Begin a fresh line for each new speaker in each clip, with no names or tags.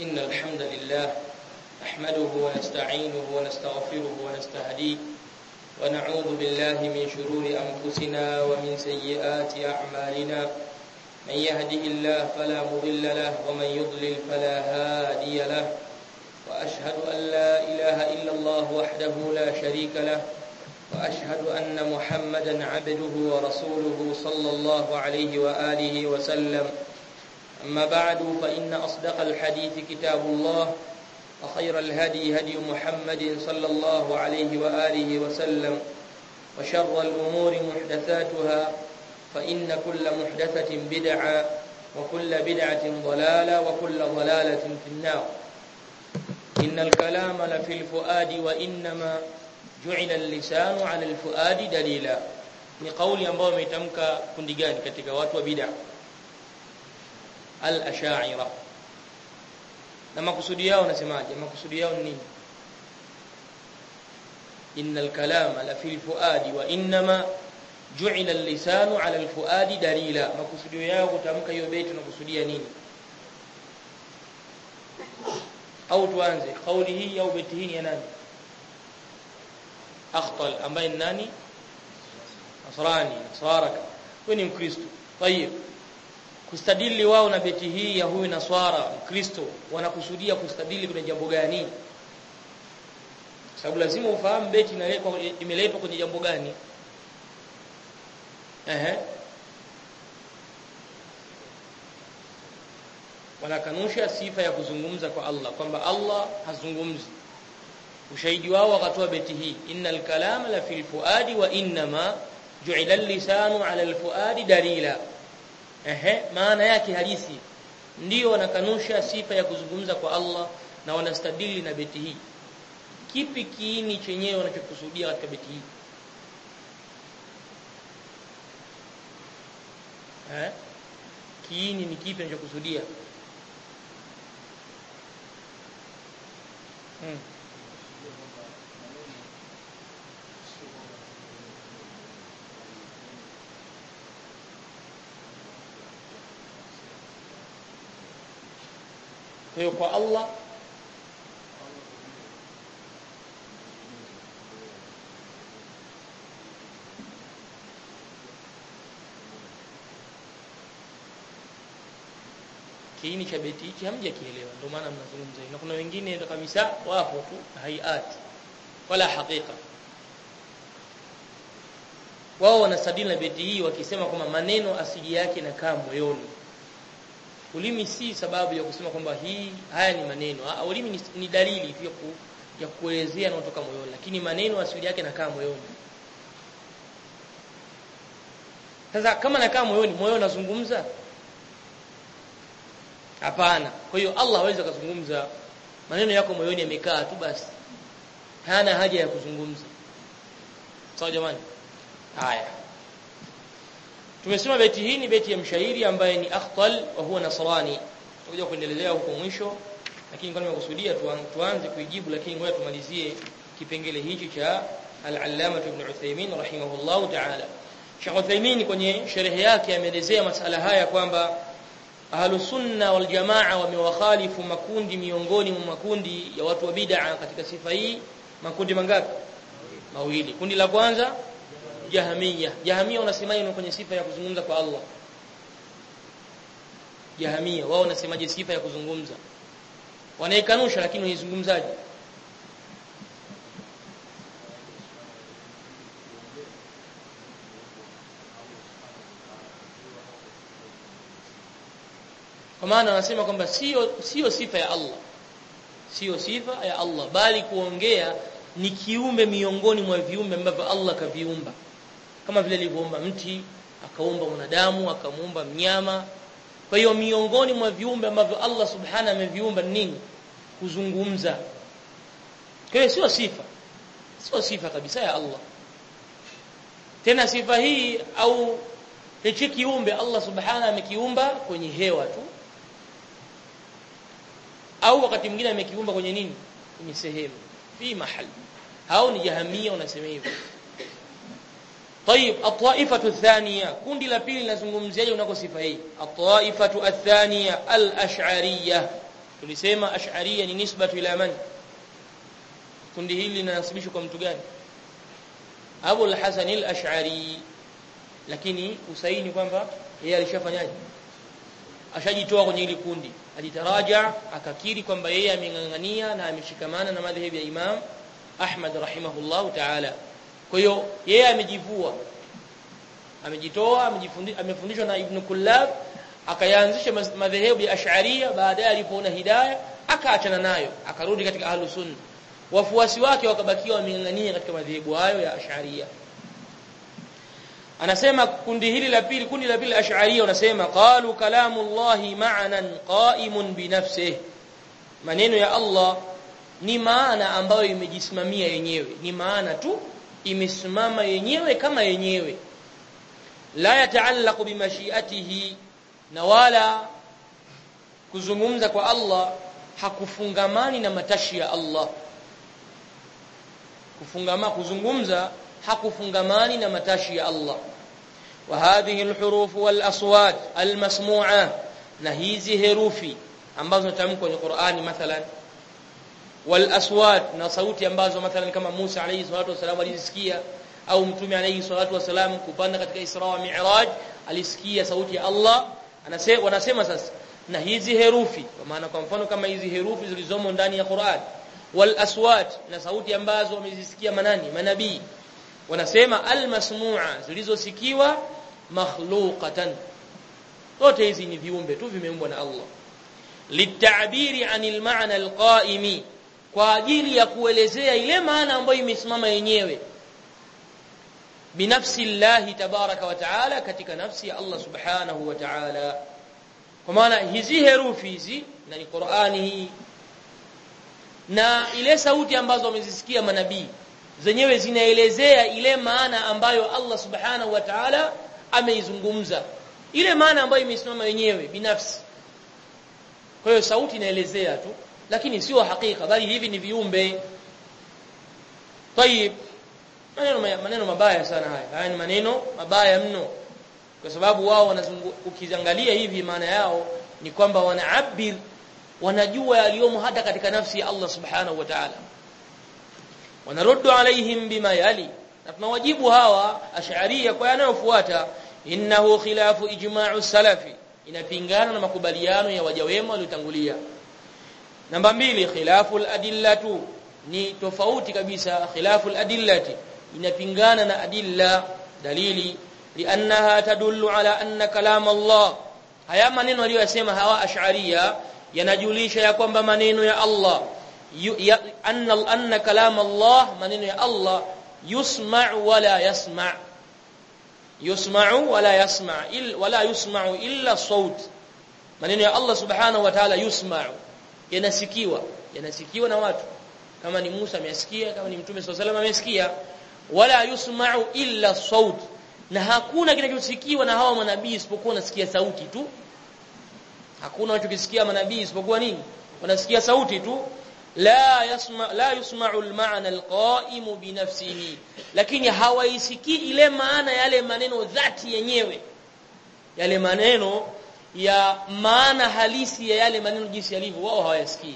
إن الحمد لله نحمده ونستعينه ونستغفره ونستهديه ونعوذ بالله من شرور أنفسنا ومن سيئات أعمالنا من يهده الله فلا مضل له ومن يضلل فلا هادي له وأشهد أن لا إله إلا الله وحده لا شريك له وأشهد أن محمدا عبده ورسوله صلى الله عليه وآله وسلم أما بعد فإن أصدق الحديث كتاب الله وخير الهدي هدي محمد صلى الله عليه وآله وسلم وشر الأمور محدثاتها فإن كل محدثة بدعة وكل بدعة ضلالة وكل ضلالة في النار إن الكلام لفي الفؤاد وإنما جعل اللسان على الفؤاد دليلا ni kauli ambayo imetamka kundi gani katika watu wa bid'a al-ash'ira na makusudi yao nasemaje makusudi yao ni nini innal kalama la fil fuadi wa inma ju'ila al-lisanu 'ala al-fuadi dalila makusudi yao kutamka hiyo beti tunakusudia nini au tuanze kauli hii au beti hii ya nani akhtal ambaye ni nani nasrani nasaraka huyu ni mkristo tayib kustadili wao na beti hii ya huyu naswara mkristo wanakusudia kustadili kwenye jambo gani sababu lazima ufahamu beti inaletwa imeletwa kwenye jambo gani ehe wanakanusha sifa ya kuzungumza kwa Allah kwamba Allah hazungumzi ushahidi wao wakatoa beti hii innal kalama la fil fuadi wa inma ju'ila al-lisanu 'ala al-fuadi dalila ehe maana yake halisi ndio wanakanusha sifa ya kuzungumza kwa Allah na wanastadili na beti hii kipi kiini chenyewe wanachokusudia katika beti hii eh kiini ni kipi wanachokusudia hmm. Kwa hiyo kwa Allah kiini cha beti hichi hamjakielewa ndio maana mnazungumza na kuna wengine kabisa wapo tu hayati wala hakika wao wanastadili na beti hii wakisema kwamba maneno asili yake inakaa moyoni ulimi si sababu ya kusema kwamba hii haya ni maneno ha, ulimi ni, ni dalili tu ya, ku, ya kuelezea yanayotoka moyoni lakini maneno asili yake nakaa moyoni sasa kama nakaa moyoni moyo unazungumza hapana kwa hiyo Allah hawezi kuzungumza maneno yako moyoni yamekaa tu basi hana haja ya kuzungumza sawa jamani haya Tumesema beti hii ni beti ya mshairi ambaye ni Akhtal wa huwa Nasrani. Tutakuja kuendelea huko mwisho lakini kwa nimekusudia tuanze kuijibu lakini ngoja tumalizie kipengele hichi cha Al-Allama Ibn Uthaymeen rahimahullahu ta'ala. Sheikh Uthaymeen kwenye sherehe yake ameelezea masala haya kwamba Ahlu Sunna wal Jamaa wamewakhalifu makundi miongoni mwa makundi ya watu wa bid'a katika sifa hii makundi mangapi? Mawili. Kundi la kwanza Jahamia. Jahamia wanasemaje kwenye sifa ya kuzungumza kwa Allah? Jahamia wao wanasemaje sifa ya kuzungumza? Wanaikanusha lakini waizungumzaje? Kwa maana wanasema kwamba sio sio sifa ya Allah. Sio sifa ya Allah bali kuongea ni kiumbe miongoni mwa viumbe ambavyo Allah kaviumba kama vile alivyoumba mti akaumba mwanadamu akamuumba mnyama kwa hiyo miongoni mwa viumbe ambavyo Allah subhana ameviumba nini kuzungumza kwa hiyo sio sifa sio sifa kabisa ya Allah tena sifa hii au hichi kiumbe Allah subhana amekiumba kwenye hewa tu au wakati mwingine amekiumba kwenye nini kwenye sehemu fi mahali hao ni jahamia wanasema hivyo طيب الطائفه الثانيه kundi la pili linazungumziaje unako sifa hii الطائفه الثانيه الاشعريه tulisema ash'ariyya ni nisbatu ila man kundi hili linanasibishwa kwa mtu gani Abu al-Hasan al-Ash'ari lakini usaini kwamba yeye alishafanyaje ashajitoa kwenye hili kundi ajitaraja akakiri kwamba yeye amengangania na ameshikamana na madhhabi ya Imam Ahmad rahimahullahu ta'ala kwa hiyo yeye amejivua amejitoa amejifundisha amefundishwa na Ibn Kullab akayaanzisha madhehebu ya Ash'ariyya baadaye alipoona hidayah akaachana nayo akarudi katika ahlus sunna wafuasi wake wakabakiwa wamengangania katika madhehebu hayo ya Ash'ariyya anasema kundi hili la pili kundi la pili ash'ariyya wanasema qalu kalamullahi ma'nan qa'imun bi nafsihi maneno ya Allah ni maana ambayo imejisimamia yenyewe ni maana tu imesimama yenyewe kama yenyewe la yataallaqu bimashiatihi na wala kuzungumza kwa Allah hakufungamani na matashi ya Allah kufungama kuzungumza hakufungamani na matashi ya Allah wa hadhihi alhuruf wal aswat almasmu'a na hizi herufi ambazo tamkwa kwenye Qur'ani mathalan wal aswat na sauti ambazo mathalan kama Musa alayhi salatu wasalam alizisikia au mtume alayhi salatu wasalam kupanda katika Isra wa Mi'raj alisikia sauti ya Allah anasema wanasema sasa na hizi herufi kwa maana kwa mfano kama hizi herufi zilizomo ndani ya Qur'an wal aswat na sauti ambazo wamezisikia manani manabii wanasema almasmu'a zilizosikiwa makhluqatan zote hizi ni viumbe tu vimeumbwa na Allah litabiri anil ma'na alqa'imi kwa ajili ya kuelezea ile maana ambayo imesimama yenyewe binafsi Allah tabaraka wa taala katika nafsi ya Allah subhanahu wa ta'ala kwa maana hizi herufi hizi na ni Qur'ani hii na ile sauti ambazo wamezisikia manabii zenyewe zinaelezea ile maana ambayo Allah subhanahu wa ta'ala ameizungumza ile maana ambayo imesimama yenyewe binafsi kwa hiyo sauti inaelezea tu lakini sio hakika bali hivi ni viumbe tayib maneno maneno mabaya sana haya haya ni maneno mabaya mno kwa sababu wao ukiangalia hivi maana yao ni kwamba wanaabir wanajua yaliyomo hata katika nafsi ya Allah subhanahu wa ta'ala wanaruddu alaihim bima yali na tunawajibu hawa ash'ariyya kwa yanayofuata innahu khilafu ijma'u salafi inapingana na makubaliano ya waja wema waliotangulia namba mbili khilafu al-adillatu ni tofauti kabisa khilafu al-adillati inapingana na adilla dalili liannaha tadullu ala anna kalam Allah haya maneno aliyosema hawa ash'ariyya yanajulisha ya kwamba maneno ya Allah anna anna kalam Allah maneno ya Allah yusma'u wala yasma' yusma'u wala yasma' il wala yusma'u illa saut maneno ya Allah subhanahu wa ta'ala yusma'u yanasikiwa yanasikiwa na watu kama ni Musa amesikia kama ni Mtume SAW amesikia wala yusma'u illa saut na hakuna kinachosikiwa na hawa manabii isipokuwa nasikia sauti tu hakuna wanachokisikia manabii isipokuwa nini wanasikia sauti tu la yasma la yusma'u al-ma'na al-qa'im bi nafsihi lakini hawaisikii ile maana yale maneno dhati yenyewe yale maneno ya maana halisi ya yale maneno jinsi yalivyo wao hawayasikii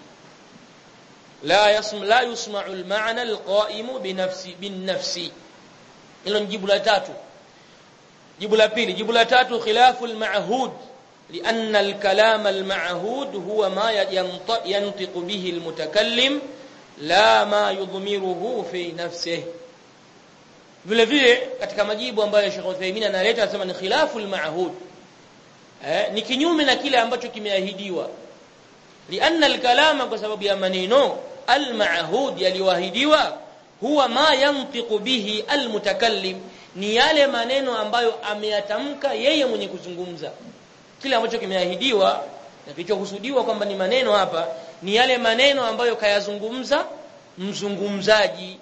la yasma la yusma'u al-ma'na al-qa'im bi nafsi bin nafsi hilo ni jibu la tatu jibu la pili jibu la tatu khilafu al-ma'hud لأن الكلام المعهود هو ما ينطق به المتكلم لا ما يضمره في نفسه vile vile katika majibu ambayo Sheikh Uthaymeen analeta anasema ni khilafu al-ma'hud eh ni kinyume na kile ambacho kimeahidiwa lianna al-kalama kwa sababu ya maneno al-ma'hud yaliyoahidiwa huwa ma yantiqu bihi al-mutakallim ni yale maneno ambayo ameyatamka yeye mwenye kuzungumza kile ambacho kimeahidiwa na kilichokusudiwa kwamba ni maneno hapa ni yale maneno ambayo kayazungumza mzungumzaji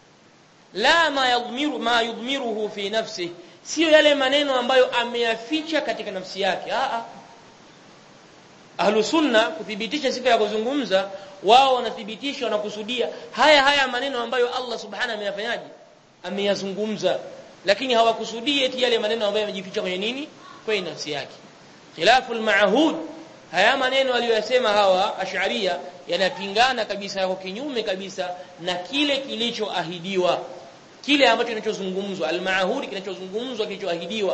la ma yadhmiru ma yudhmiruhu fi nafsi sio yale maneno ambayo ameyaficha katika nafsi yake a a ahlu sunna kuthibitisha sifa ya kuzungumza wao wanathibitisha wanakusudia haya haya maneno ambayo Allah subhanahu ameyafanyaje ameyazungumza lakini hawakusudii eti yale maneno ambayo yamejificha kwenye nini kwenye nafsi yake khilafu al-ma'hud haya maneno aliyosema hawa ash'aria yanapingana kabisa yako kinyume kabisa na kile kilichoahidiwa kile ambacho kinachozungumzwa al-ma'hudi kinachozungumzwa kilichoahidiwa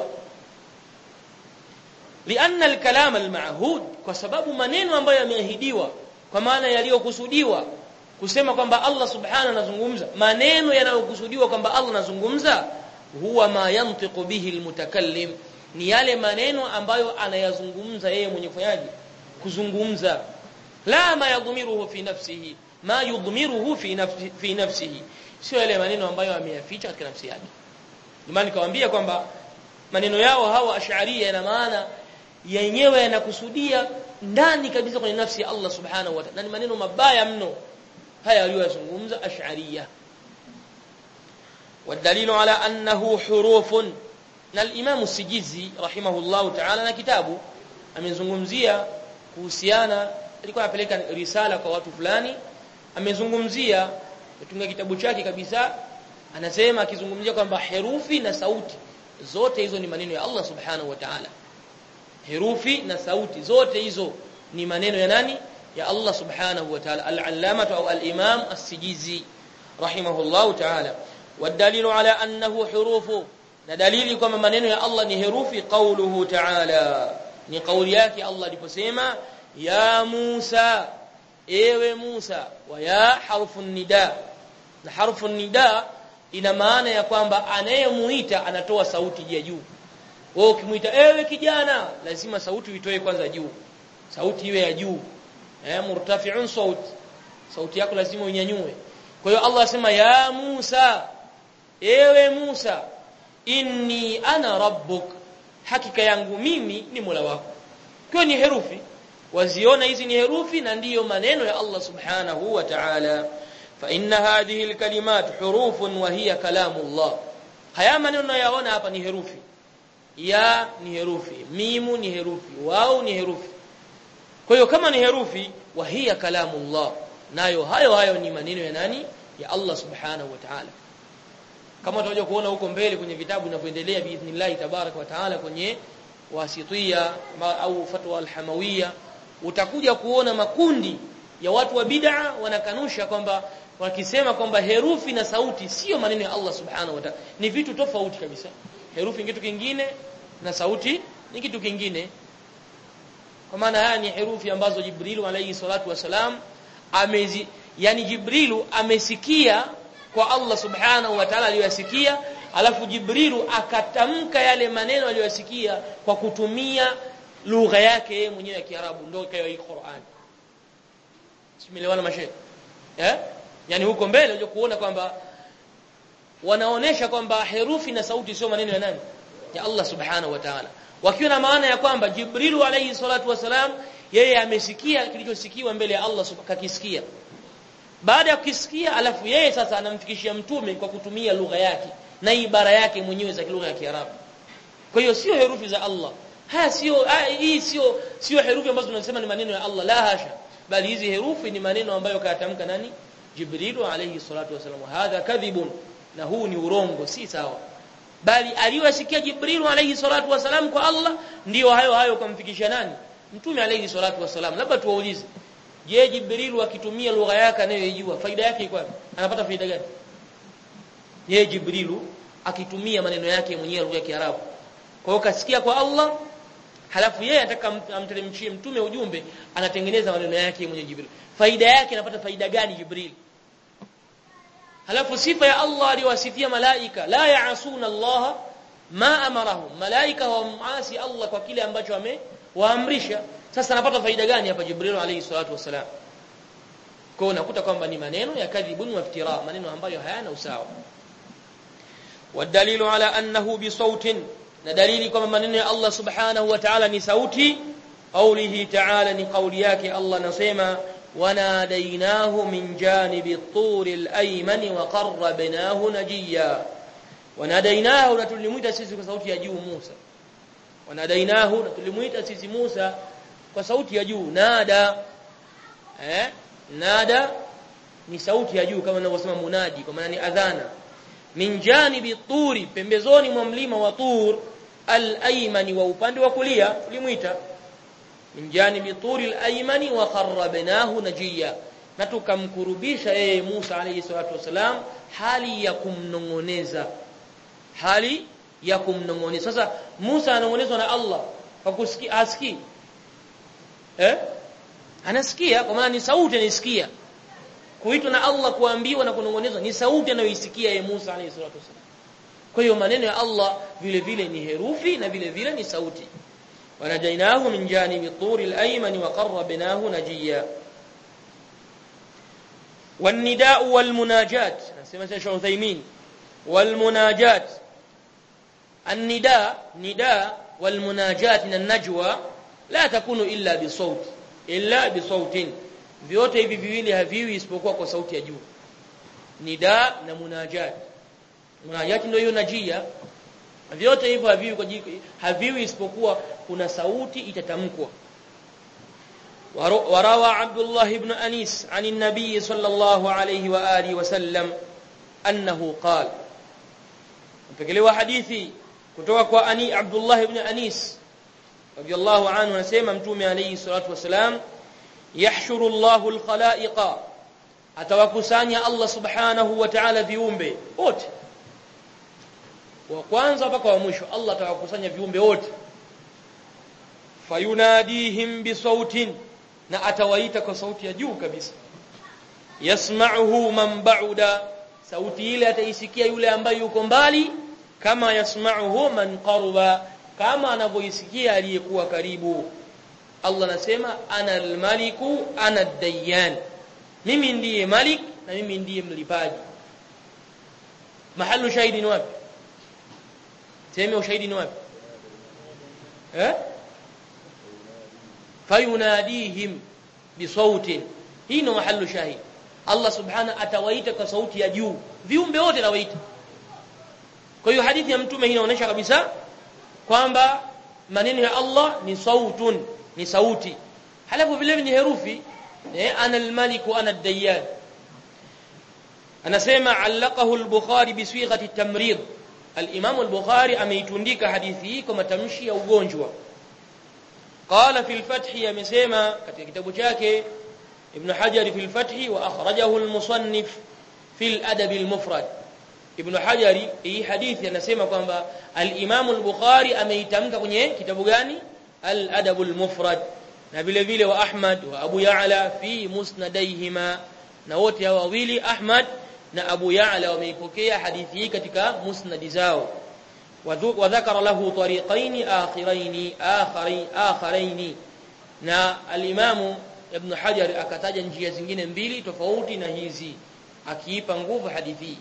lianna al-kalam al-ma'hud kwa sababu maneno ambayo yameahidiwa kwa maana yaliyokusudiwa kusema kwamba Allah subhanahu anazungumza maneno yanayokusudiwa kwamba Allah anazungumza huwa ma yantiqu bihi almutakallim ni yale maneno ambayo anayazungumza yeye mwenye kufanyaje kuzungumza la ma yadhmiruhu fi nafsihi ma yudhmiruhu fi nafsi fi nafsihi sio yale maneno ambayo ameyaficha katika nafsi yake imani nikawaambia kwamba maneno yao hawa ash'ariyya yana maana yenyewe yanakusudia ndani kabisa kwenye nafsi ya Allah subhanahu wa ta'ala ni maneno mabaya mno haya aliyozungumza ash'ariyya والدليل على أنه حروف na al-Imam Sijizi rahimahullahu ta'ala na kitabu amezungumzia kuhusiana alikuwa anapeleka risala kwa watu fulani amezungumzia kutunga kitabu chake kabisa anasema akizungumzia kwamba herufi na sauti zote hizo ni maneno ya Allah subhanahu wa ta'ala herufi na sauti zote hizo ni maneno ya nani ya Allah subhanahu wa ta'ala al-allamah au al-imam as-sijizi rahimahullahu ta'ala والدليل على أنه حروف na dalili kwamba maneno ya Allah ni herufi qauluhu ta'ala ni kauli yake Allah aliposema ya Musa ewe Musa wa ya harfu nida na harfu nida ina maana ya kwamba anayemuita anatoa sauti ya juu wewe ukimuita ewe kijana lazima sauti uitoe kwanza juu sauti iwe ya juu eh murtafi'un saut sauti yako lazima unyanyue kwa hiyo Allah asema ya Musa ewe Musa inni ana rabbuk hakika yangu mimi ni Mola wako kwa ni herufi waziona hizi ni herufi na ndiyo maneno ya Allah subhanahu wa ta'ala fa inna hadhihi alkalimat hurufun wa hiya kalamullah haya maneno yaona hapa ni herufi ya ni herufi mimu ni herufi wao ni herufi kwa hiyo kama ni herufi wa hiya kalamullah nayo hayo hayo ni maneno ya nani ya Allah subhanahu wa ta'ala kama tutakuja kuona huko mbele kwenye vitabu vinavyoendelea biidhnillah tabaraka wa taala kwenye wasitia au fatwa alhamawiyya utakuja kuona makundi ya watu wa bid'a wanakanusha kwamba wakisema kwamba herufi na sauti sio maneno ya Allah subhanahu wa ta'ala ni vitu tofauti kabisa herufi ni kitu kingine na sauti ni kitu kingine kwa maana haya ni herufi ambazo Jibrilu alayhi salatu wasalam amezi yani Jibrilu amesikia kwa Allah subhanahu wa ta'ala aliyosikia alafu Jibrilu akatamka yale maneno aliyosikia kwa kutumia lugha yake yeye mwenyewe ya Kiarabu ndio ikawa hii Qur'an Simelewana mashe eh yani huko mbele unajua kuona kwamba wanaonesha kwamba herufi na sauti sio maneno ya nani ya Allah subhanahu wa ta'ala wakiwa na maana ya kwamba Jibrilu alayhi salatu wasalam yeye amesikia kilichosikiwa mbele ya Allah kakisikia baada ya kukisikia alafu yeye sasa anamfikishia mtume kwa kutumia lugha yake na ibara yake mwenyewe za lugha ya Kiarabu kwa hiyo sio herufi za Allah haya sio hii sio sio herufi ambazo tunasema ni maneno ya Allah la hasha bali hizi herufi ni maneno ambayo kayatamka nani Jibrilu alayhi salatu wasallam hadha kadhibun na huu ni urongo si sawa bali aliyosikia Jibrilu alayhi salatu wasallam kwa Allah ndiyo hayo hayo kumfikisha nani mtume alayhi salatu wasallam labda tuwaulize je Jibrilu akitumia lugha yake anayojua faida yake iko wapi anapata faida gani je Jibrilu akitumia maneno yake mwenyewe lugha ya Kiarabu kwa hiyo kasikia kwa Allah halafu yeye anataka amteremshie mtume ujumbe anatengeneza maneno yake mwenyewe Jibril faida yake anapata faida gani Jibril halafu sifa ya Allah aliyowasifia malaika la yaasuna Allah ma amarahum malaika hawamasi Allah kwa kile ambacho amewaamrisha sasa anapata faida gani hapa Jibril alayhi salatu wasalam kwa unakuta kwamba ni maneno ya kadhibun wa iftira maneno ambayo hayana usawa والدليل على أنه بصوت na dalili kwamba maneno ya Allah subhanahu wa ta'ala ni sauti qawlihi ta'ala ni kauli yake Allah nasema wanadainahu min janibi at-tur al-ayman wa qarrabnahu najiya wanadainahu na tulimuita sisi kwa sauti ya juu Musa wanadainahu na tulimuita sisi Musa kwa sauti ya juu nada eh nada ni sauti ya juu kama ninavyosema munadi kwa maana ni adhana min janibi turi pembezoni mwa mlima wa tur al-aymani wa upande wa kulia tulimuita min janibi turi al-aymani wa qarrabnahu najiya na tukamkurubisha yeye Musa alayhi salatu wasalam hali ya kumnongoneza hali ya kumnongoneza sasa Musa anongonezwa na Allah kwa kusikia asikii eh anasikia kwa maana ni sauti anisikia kuitwa na Allah kuambiwa na kunongonezwa ni sauti anayoisikia yeye Musa alayhi salatu wasalam kwa hiyo maneno ya Allah vile vile ni herufi na vile vile ni sauti wanajainahu min janibi turi al-ayman wa qarrabnahu najiya والنداء والمناجات نسمع شيخ عثيمين والمناجات النداء نداء والمناجات النجوى لا تكون إلا بصوت إلا بصوت vyote hivi viwili haviwi isipokuwa kwa sauti ya juu nida na munajat munajat ndio hiyo najia vyote hivyo haviwi kwa haviwi isipokuwa kuna sauti itatamkwa وروى عبد الله بن أنيس عن النبي صلى الله عليه وآله وسلم أنه قال mpokelewa hadithi kutoka kwa ani Abdullah ibn Anis radiyallahu anhu anasema mtume alayhi salatu wasalam yahshuru Allahu al-khalaiqa atawakusanya Allah subhanahu wa ta'ala viumbe wote wa kwanza mpaka wa mwisho Allah atawakusanya viumbe wote fayunadihim bisautin na atawaita kwa sauti ya juu kabisa yasma'uhu man ba'uda sauti ile ataisikia yule ambaye yuko mbali kama yasma'uhu man qaruba kama anavyoisikia aliyekuwa karibu Allah anasema ana almaliku ana ad-dayyan mimi ndiye malik na mimi ndiye mlipaji mahalu shahidi ni wapi sema ushahidi ni wapi eh fayunadihim bisautin hii ndo mahalu shahid Allah subhana atawaita kwa sauti ya juu viumbe wote nawaita kwa hiyo hadithi ya mtume hii inaonyesha kabisa kwamba maneno ya Allah ni sautun ni sauti halafu vile ni herufi eh ana almalik wa ana ad-dayyan anasema allaqahu al-bukhari bi sighati at-tamrid al-imam al-bukhari ameitundika hadithi hii kwa matamshi ya ugonjwa قال في الفتح يمسما katika kitabu chake Ibn Hajar fi al-Fath wa akhrajahu al-musannif fi al-adab al-mufrad Ibn Hajar hii hadithi anasema kwamba al-Imam al-Bukhari ameitamka kwenye kitabu gani al-adab al-mufrad na vile vile wa Ahmad wa Abu Ya'la fi musnadaihima na wote hao wawili Ahmad na Abu Ya'la wameipokea hadithi hii katika musnadi zao وذكر له طريقين آخرين آخرين آخرين na al-Imam Ibn Hajar akataja njia zingine mbili tofauti na hizi akiipa nguvu hadithi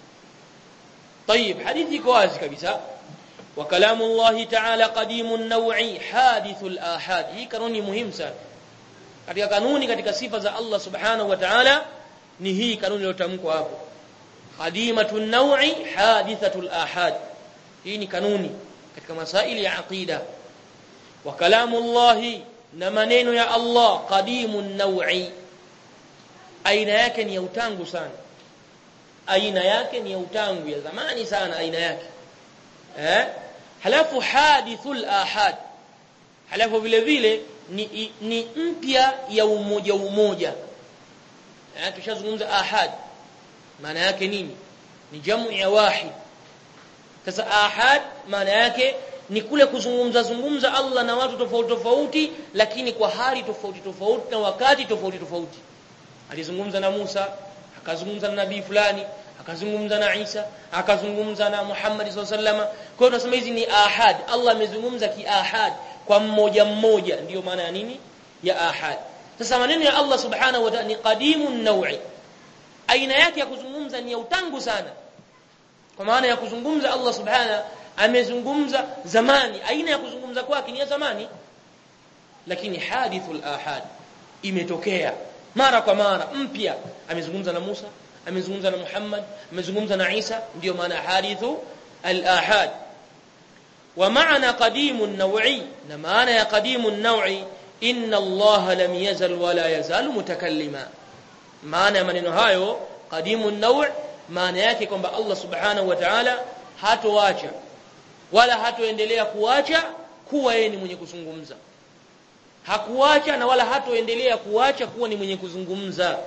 طيب hadithi iko wazi kabisa wa kalamu Allah ta'ala qadimun naw'i hadithul ahad hii kanuni muhimu sana katika kanuni katika sifa za Allah subhanahu wa ta'ala ni hii kanuni iliyotamkwa hapo qadimatun naw'i hadithatul ahad hii ni kanuni katika masaili ya aqida wa kalamu Allah na maneno ya Allah qadimun naw'i aina yake ni ya utangu sana aina yake ni ya utangu ya zamani sana aina yake eh halafu hadithul ahad halafu vile vile ni, ni mpya ya umoja umoja eh tushazungumza ahad maana yake nini ni jamu ya wahid sasa ahad maana yake ni kule kuzungumza zungumza Allah na watu tofauti tofauti lakini kwa hali tofauti tofauti na wakati tofauti tofauti alizungumza na Musa akazungumza na nabii fulani akazungumza na Isa akazungumza na Muhammad SAW kwa hiyo tunasema hizi ni ahad Allah amezungumza kiahad kwa mmoja mmoja ndiyo maana ya nini ya ahad sasa maneno ya Allah subhanahu wa ta'ala ni qadimun naw'i aina yake ya kuzungumza ni ya utangu sana kwa maana ya kuzungumza Allah subhana amezungumza zamani aina ya kuzungumza kwake ni ya zamani lakini hadithul ahad imetokea mara kwa mara mpya amezungumza na Musa amezungumza na Muhammad amezungumza na Isa ndio maana hadithu al-ahad wa maana qadimun naw'i na maana ya qadimun naw'i inna Allah lam yazal wala yazalu mutakallima maana ya maneno hayo qadimun naw' maana yake kwamba Allah subhanahu wa ta'ala hatoacha wala hatoendelea kuacha kuwa yeye ni mwenye kuzungumza hakuacha na wala hatoendelea kuacha kuwa ni mwenye kuzungumza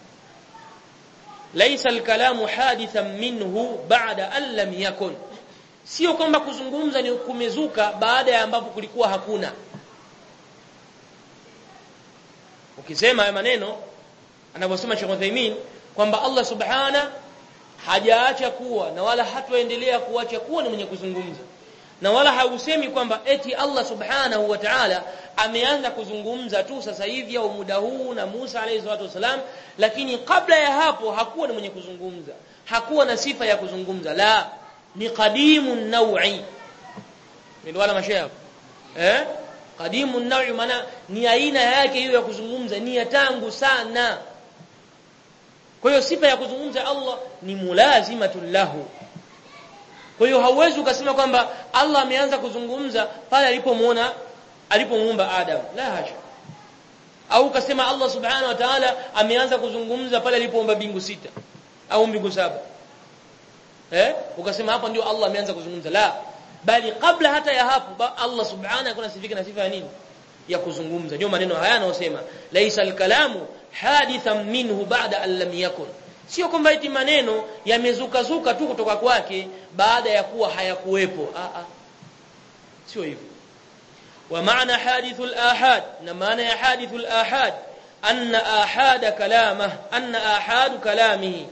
laisa alkalamu hadithan minhu ba'da an lam yakun sio kwamba kuzungumza ni kumezuka baada ya ambapo kulikuwa hakuna ukisema haya maneno anavyosema Sheikh Uthaymeen kwamba Allah subhana hajaacha kuwa na wala hatoendelea kuacha kuwa ni mwenye kuzungumza na wala hausemi kwamba eti Allah subhanahu wa ta'ala ameanza kuzungumza tu sasa hivi au muda huu na Musa alayhi salatu wasalam lakini kabla ya hapo hakuwa ni mwenye kuzungumza hakuwa na sifa ya kuzungumza la ni qadimun naw'i ndio wala mashaikh eh qadimun naw'i maana ni aina yake hiyo ya kuzungumza ni ya tangu sana kwa hiyo sifa ya kuzungumza Allah ni mulazimatul lahu kwa hiyo hauwezi ukasema kwamba Allah ameanza kuzungumza pale alipomuona alipomuumba Adam la hasha au ukasema Allah subhanahu wa ta'ala ameanza kuzungumza pale alipoumba mbingu sita au mbingu saba eh ukasema hapa ndio Allah ameanza kuzungumza la bali kabla hata ya hapo Allah subhanahu kuna sifika na sifa ya nini ya kuzungumza ndio maneno haya yanayosema laisa alkalamu hadithan minhu ba'da an lam yakun sio kwamba eti maneno yamezuka zuka tu kutoka kwake baada ya kuwa hayakuwepo a a sio hivyo wa maana hadithul ahad na maana ya hadithul ahad anna ahada kalamah anna ahadu kalamihi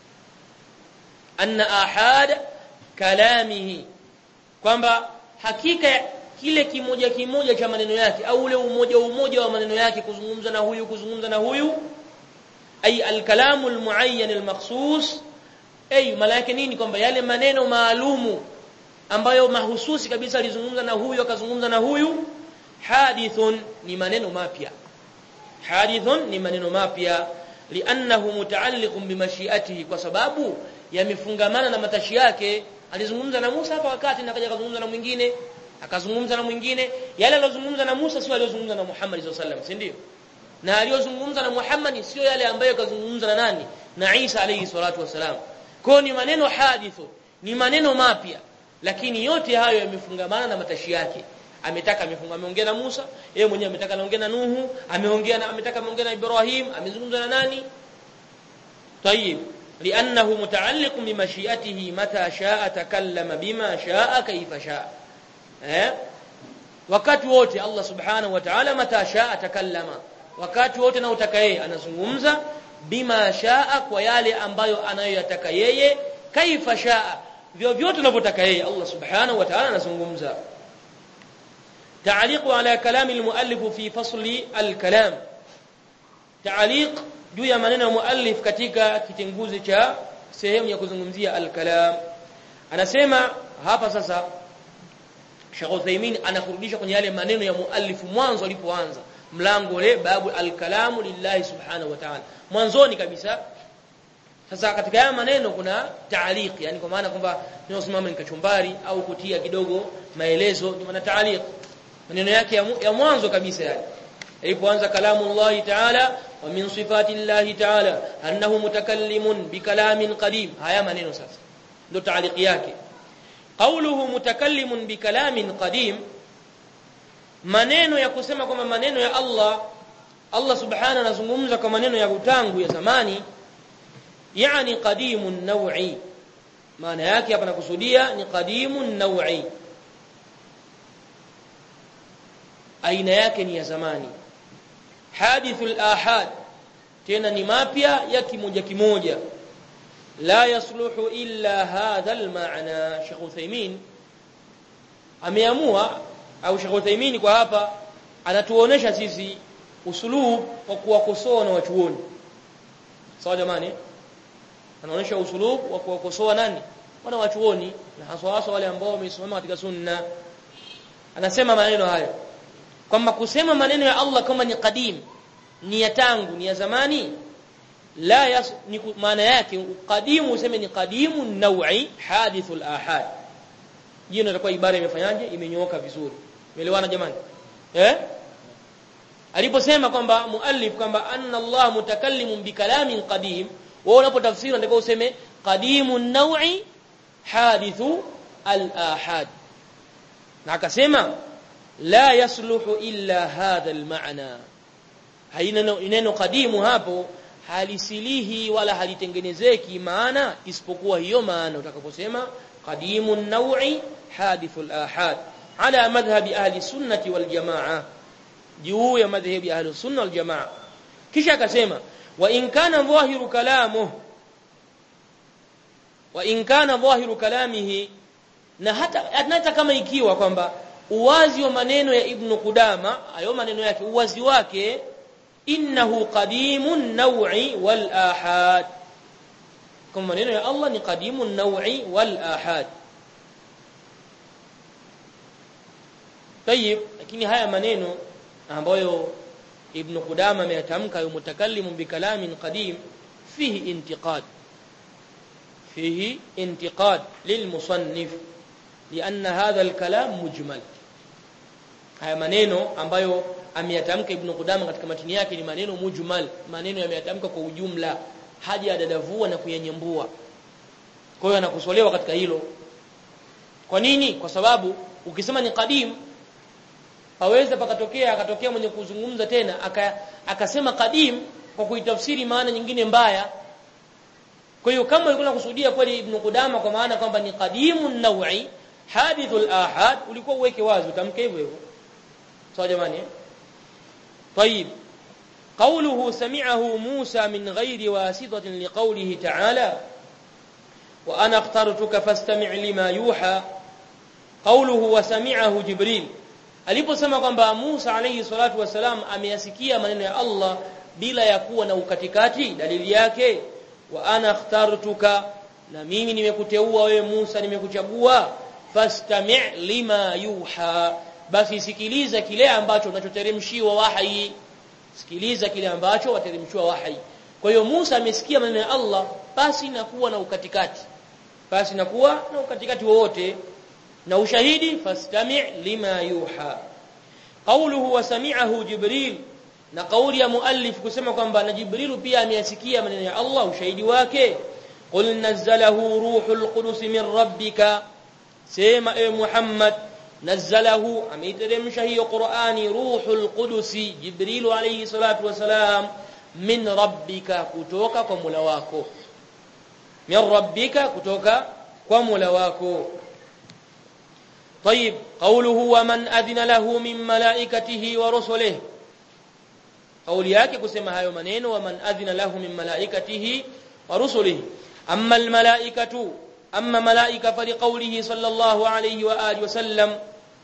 anna ahad kalamihi kwamba hakika kile kimoja kimoja cha maneno yake au ule umoja umoja wa maneno yake kuzungumza na huyu kuzungumza na huyu ay alkalamu almuayyan almakhsus ay malaki nini kwamba yale maneno maalumu ambayo mahususi kabisa alizungumza na huyu akazungumza na huyu hadithun ni maneno mapya hadithun ni maneno mapya li'annahu muta'alliqun bimashiatihi kwa sababu yamefungamana na matashi yake alizungumza na Musa hapa wakati na akaja akazungumza na mwingine akazungumza na mwingine yale aliyozungumza na Musa sio aliyozungumza na Muhammad sallallahu alaihi wasallam si ndio na aliyozungumza na Muhammad sio yale ambayo kazungumza na nani na Isa alayhi salatu wasalam kwa ni maneno hadithu ni maneno mapya lakini yote hayo yamefungamana na matashi yake ametaka amefunga ameongea na Musa yeye mwenyewe ametaka anaongea na Nuhu ameongea na ametaka ameongea na Ibrahim amezungumza na nani طيب لانه متعلق بمشيئته متى شاء تكلم بما شاء كيف شاء eh wakati wote Allah subhanahu wa ta'ala mata shaa takallama wakati wote na utaka yeye anazungumza bima shaa kwa yale ambayo anayoyataka yeye kaifa shaa vyovyote anavyotaka yeye Allah subhanahu wa ta'ala anazungumza تعليق على كلام المؤلف في فصل الكلام تعليق juu ya maneno ya muallif katika kitenguzi cha sehemu ya kuzungumzia al-kalam anasema hapa sasa Sheikh Uthaymeen anakurudisha kwenye yale maneno ya muallif mwanzo alipoanza mlango ule babu al-kalamu lillahi subhanahu wa ta'ala mwanzoni kabisa sasa katika haya maneno kuna taaliq yani kwa maana kwamba ninaosimama nikachumbari au kutia kidogo maelezo ni maana taaliq maneno yake ya, ya mwanzo kabisa yani ilipoanza kalamu Allah ta'ala wa min sifati Allah ta'ala annahu mutakallimun bikalamin qadim haya maneno sasa ndio taaliq yake qawluhu mutakallimun bikalamin qadim maneno ya kusema kwamba maneno ya Allah Allah subhanahu anazungumza kwa maneno ya utangu ya zamani yani qadimun naw'i maana yake hapa nakusudia ni qadimun naw'i aina yake ni ya zamani hadithul ahad tena ni mapya ya kimoja kimoja la yasluhu illa hadha almaana Sheikh Uthaymeen ameamua au Sheikh Uthaymeen kwa hapa anatuonesha sisi usulub wa kuwakosoa na wachuoni sawa jamani anaonesha usulub wa kuwakosoa nani wana wachuoni na haswa haswa wale ambao wamesimama katika sunna anasema maneno haya kwamba kusema maneno ya Allah kama ni qadim ni ya tangu ni ya zamani la yas, ni maana yake qadimu useme ni qadimu nawi hadithul ahad jina itakuwa ibara imefanyaje imenyooka vizuri umeelewana jamani eh aliposema kwamba muallif kwamba anna Allah mutakallimun bikalamin qadim wewe unapotafsiri unataka useme qadimun nawi hadithu al ahad na akasema la yasluhu illa hadha almaana haina neno kadimu hapo halisilihi wala halitengenezeki maana isipokuwa hiyo maana utakaposema qadimu an-naw'i hadithu al-ahad ala madhhabi ahli sunnati wal jamaa juu ya madhhabi ahli sunna wal jamaa kisha akasema wa in kana dhahiru kalamuhu wa in kana dhahiru kalamihi na hata hata kama ikiwa kwamba uwazi wa maneno ya ibn Qudama hayo maneno yake uwazi wake innahu qadimun naw'i wal ahad kama maneno ya Allah ni qadimun naw'i wal ahad tayib lakini haya maneno ambayo ibn Qudama ameyatamka yu mutakallimun bi kalamin qadim fihi intiqad fihi intiqad lilmusannif لأن هذا الكلام مجمل haya maneno ambayo ameyatamka ibn Qudama katika matini yake ni maneno mujmal maneno yameyatamka kwa ujumla haja dadavua na kuyanyambua kwa hiyo anakusolewa katika hilo kwa nini kwa sababu ukisema ni qadim haweza pakatokea akatokea mwenye kuzungumza tena aka, akasema qadim kwa kuitafsiri maana nyingine mbaya kwa hiyo kama ulikuwa unakusudia kweli ibn Qudama kwa maana kwamba ni qadimun naw'i hadithul ahad ulikuwa uweke wazi utamke hivyo hivyo sawa jamani طيب قوله سمعه موسى من غير واسطة لقوله تعالى وأنا اخترتك فاستمع لما يوحى قوله وسمعه جبريل aliposema kwamba Musa alayhi salatu wasalam ameyasikia maneno ya Allah bila ya kuwa na ukatikati dalili yake wa ana akhtartuka na mimi nimekuteua wewe Musa nimekuchagua fastami' lima yuha basi sikiliza kile ambacho unachoteremshiwa wahi sikiliza kile ambacho wateremshiwa wahi kwa hiyo Musa amesikia maneno ya Allah basi na kuwa na ukatikati basi na kuwa na ukatikati wowote na ushahidi fastami' lima yuha qawluhu wa sami'ahu jibril na kauli ya muallif kusema kwamba na jibril pia ameyasikia maneno ya Allah ushahidi wake qul nazzalahu ruhul qudus min rabbika sema ewe Muhammad nazzalahu ameiteremsha hiyo Qur'ani ruhul qudus jibril alayhi salatu wasalam min rabbika kutoka kwa Mola wako min rabbika kutoka kwa Mola wako طيب قوله ومن أذن له من ملائكته ورسله قولي yake kusema hayo maneno ومن أذن له من ملائكته ورسله أما الملائكة أما ملائكة فلقوله صلى الله عليه وآله وسلم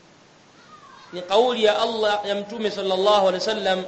لقول يا الله يمتوم صلى الله عليه وسلم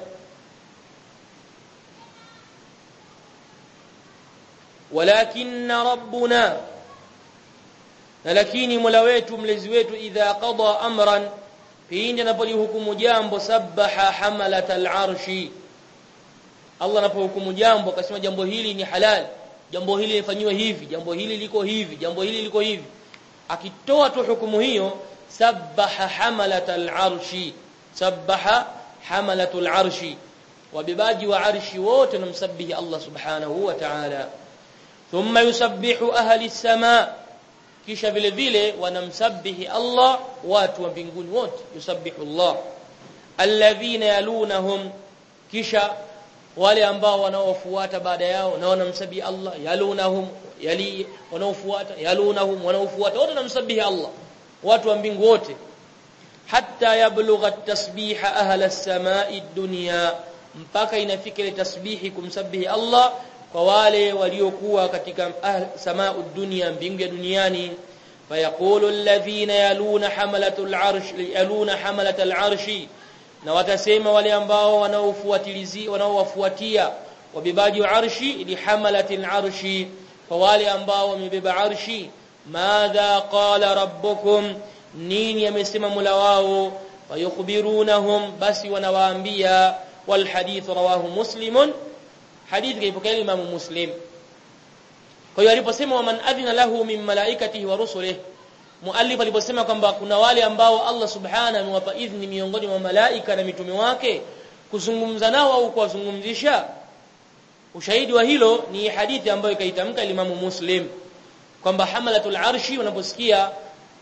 ولكن ربنا na lakini Mola wetu mlezi wetu idha qada amran pindi anapolihukumu jambo sabaha hamalat al-arshi Allah anapohukumu jambo akasema jambo hili ni halal jambo hili lifanywe hivi jambo hili liko hivi jambo hili liko hivi akitoa tu hukumu hiyo sabaha hamalat al-arshi sabaha hamalatul arshi wabibaji wa arshi wote namsabihi Allah subhanahu wa ta'ala thumma yusabbihu ahli as-samaa kisha vile vile wanamsabihi Allah watu wa mbinguni wote yusabbihu Allah alladhina yalunahum kisha wale ambao wanaofuata baada yao na wanamsabihi Allah yalunahum yali wanaofuata yalunahum wanaofuata wote wanamsabihi Allah watu wa mbingu wote hatta yablugha tasbiha ahla as-samai dunya mpaka inafika ile tasbihi kumsabihi Allah kwa wale waliokuwa katika samaa dunia mbingu ya duniani fayaqulu alladhina yaluna hamalatul arsh yaluna hamalatal arshi na watasema wale ambao wanaofuatilizi wanaowafuatia wabebaji wa arshi li hamalatil arshi kwa wale ambao wamebeba arshi madha qala rabbukum nini amesema Mola wao fayukhbirunahum basi wanawaambia wal hadith rawahu muslimun hadithi kaipokea Imam Muslim kwa hiyo aliposema wa man adhina lahu min malaikatihi wa rusulihi muallif aliposema kwamba kuna wale ambao Allah subhanahu amewapa idhni miongoni mwa malaika na mitume wake kuzungumza nao au kuwazungumzisha ushahidi wa hilo ni hadithi ambayo ikaitamka Imam Muslim kwamba hamalatul arshi unaposikia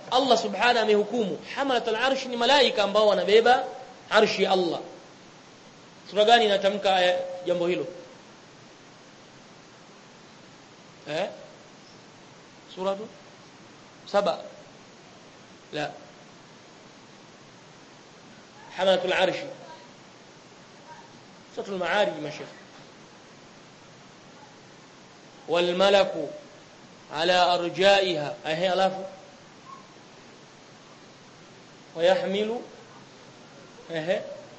Allah subhanahu amehukumu hamalatul arsh ni malaika ambao wanabeba arshi ya Allah sura gani inatamka jambo hilo eh sura saba la hamalatul arsh sura al-ma'arij mashayikh والملك على ارجائها اهي alafu ويحمل اهي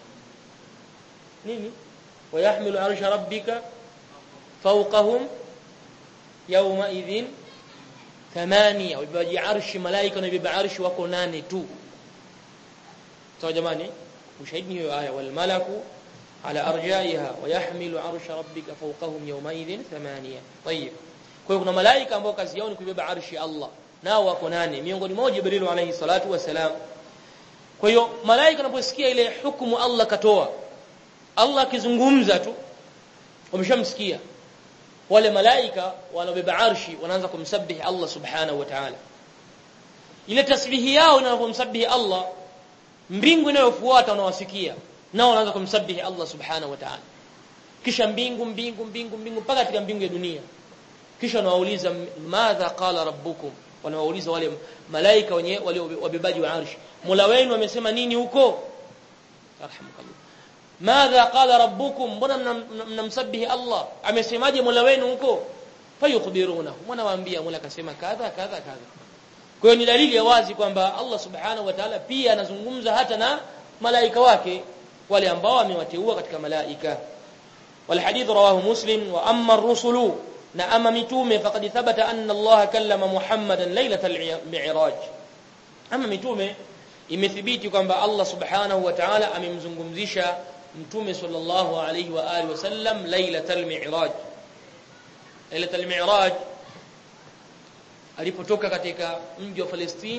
nini ويحمل عرش ربك فوقهم يومئذ ثمانية ويبقى عرش ملائكة ويبقى عرش wako nane tu sawa jamani ushahidi hiyo aya والملك على ارجائها ويحمل عرش ربك فوقهم يومئذ ثمانية طيب kwa hiyo kuna malaika ambao kazi yao ni kubeba arshi Allah nao wako nane miongoni mwao Jibril alayhi salatu wasalam kwa hiyo malaika wanaposikia ile hukumu Allah katoa Allah akizungumza tu wameshamsikia wale malaika wanaobeba arshi wanaanza kumsabihi Allah subhanahu wa ta'ala ile tasbihi yao inapomsabihi Allah mbingu inayofuata wanawasikia nao wanaanza kumsabihi Allah subhanahu wa ta'ala kisha mbingu mbingu mbingu mbingu mpaka katika mbingu ya dunia kisha wanawauliza madha qala rabbukum wanawauliza wale malaika wenye wale wabebaji wa arshi Mola wenu amesema nini huko arhamukallah madha qala rabbukum mbona mnamsabihi Allah amesemaje Mola wenu huko fayukhbirunahu mwana waambia Mola akasema kadha kadha kadha kwa hiyo ni dalili ya wazi kwamba Allah subhanahu wa ta'ala pia anazungumza hata na malaika wake wale ambao amewateua katika malaika والحديث رواه مسلم واما الرسل na ama mitume faqad thabata anna Allah kallama Muhammadan lailatal mi'raj ama mitume imethibiti kwamba Allah subhanahu wa ta'ala amemzungumzisha mtume sallallahu alayhi wa alihi wasallam lailatal mi'raj lailatal mi'raj alipotoka katika mji wa Palestine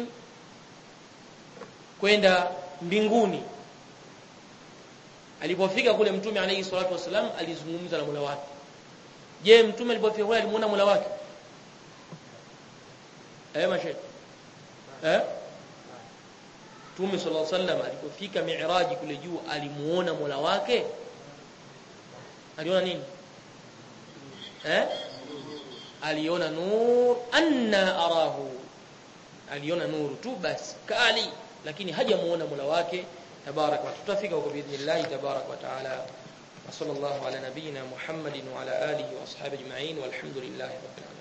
kwenda mbinguni alipofika kule mtume alayhi salatu wasallam alizungumza na Mola wake je mtume alipofika kule alimuona Mola wake eh mashe eh Mtume sallallahu alaihi wasallam alipofika mi'raji kule juu alimuona Mola wake aliona nini eh aliona nur anna arahu aliona nuru tu basi kali lakini hajamuona Mola wake tabarak wa tutafika huko biidhnillah tabarak wa taala وصلى الله على نبينا محمد وعلى آله وأصحابه أجمعين والحمد لله رب العالمين